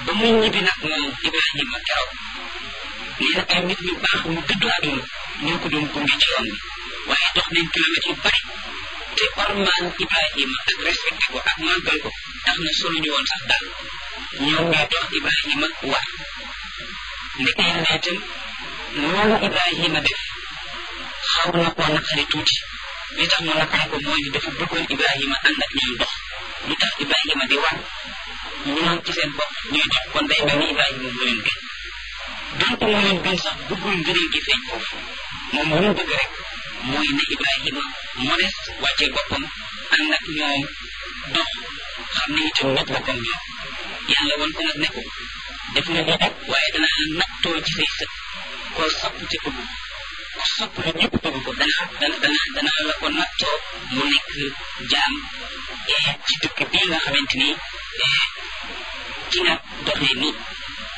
ba muy ñibbi nag moom Ibrahima keroog nee na ay nit ñu baax ñu dëddu àdduna ñoo ko doon gunge ci yoon bi waaye dox nañ kilomètres yu bari te ormaan Ibrahima ak respecté ko ak màggal ko tax na soluñu woon sax dal ñoom ñoo dox Ibrahima war ndeke yàlla itam loolu Ibrahima def xaw na koo naqari tuuti li tax mu naqari ko mooy ni dafa bëggoon Ibrahima ànd ak ñoom dox lu tax Ibrahima di war ñoom ci seen bopp ñuy dox kon day mel ni Ibrahima moo leen gën donc moo leen gën sax bëggul ngëneel gi feeñ foofu moom lu mu bëgg rek mooy ne Ibrahima modeste wàccee boppam ànd ak ñoom dox xam ne itam nit boppam ñoom yàlla woon ko nag ne ko def nga lii nag waaye danaa la nattoo ci say sët koo sopp ci bëgg ko sopp lu ñëpp bëgg ko danaa dana dana danaa la ko nattoo mu nekk jaam ci dëkk bii nga xamante ni ci nga doxee nii